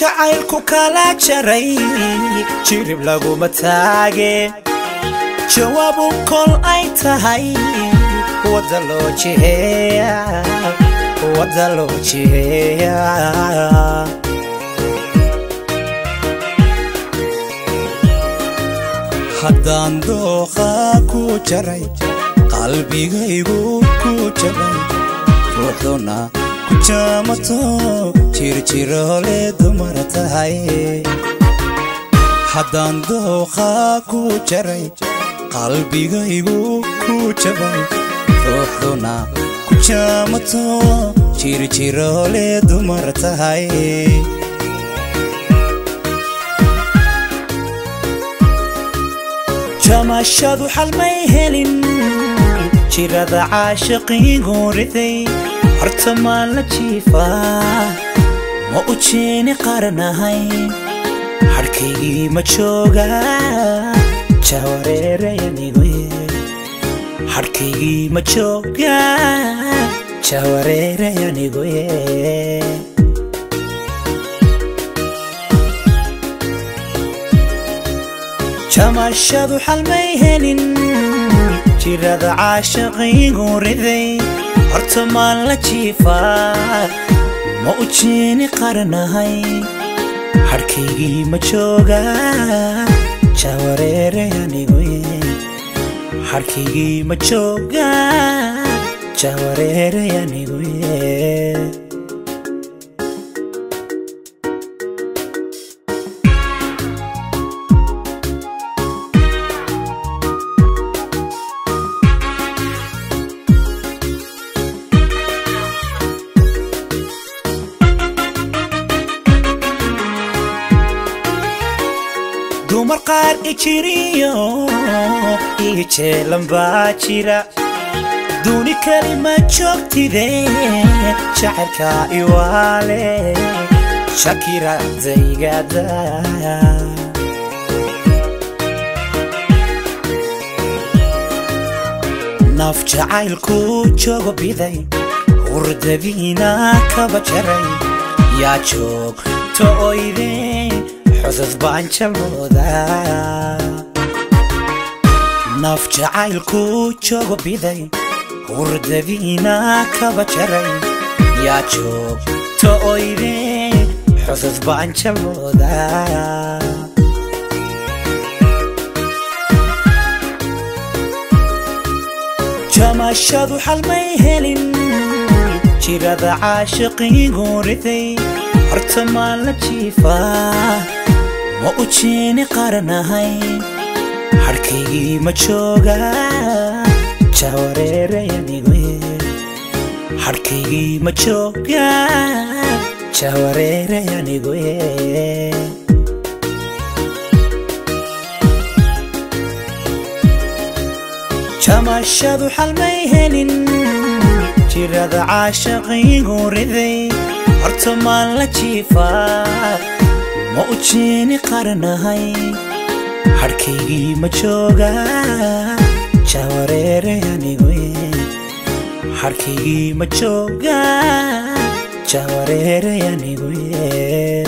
jacaylku kala jaray jirib laguma taage jawaabu kol ay tahay wadda loo jiheeya wadda loo jiheeya haddaan dooqa ku jaray qalbigaygu ku jabay ruuxduna ku jaamato jirjiroole dumar tahay haddaan dooqa ku jaray qalbigaygu ku jabay ruuxduna ku jaamato jirjiroole dumar tahay jamashadu xalmay helin jirada caashiqiigu riday horta maan la jiifaa ma u jeeni qaranahay hadhkaygii ma jooga jawareerayanigu hadhkaygii ma jooga jawareerayanigu jamashadu xalmay helin jirada caashiqiigu riday horta maan la jiifaa ma u jeeni qaranahay hadhkaygii ma jooga jawareerayanigu hadhkaygii ma jooga jawareerayanigu dumar qaar ijiriyo iyo jeelan baa jira duuni kali ma joogtide jacaylka iwaale shakira daygada naf jacaylku joogo biday hurdadiina kaba jaray yaa joog to oyde xudud baan jalooda naf jacaylku joogo biday hurdadiina kaba jaray yaa joog to oyde xudud baan jalooda jamashadu xalmay helin jirada caashiqiigu riday horta maan la jiifaa ma u jeeni qaranahay hadhkaygii ma jooga jawareerayanigu hadhkaygii ma jooga jawareerayanigu jamashadu xalmay helin jirada caashiqiigu riday horta maan la jiifaa ma u jeeni qaranahay hadhkaygii ma jooga jawareerayanigu hadhkaygii ma jooga jawareerayanigu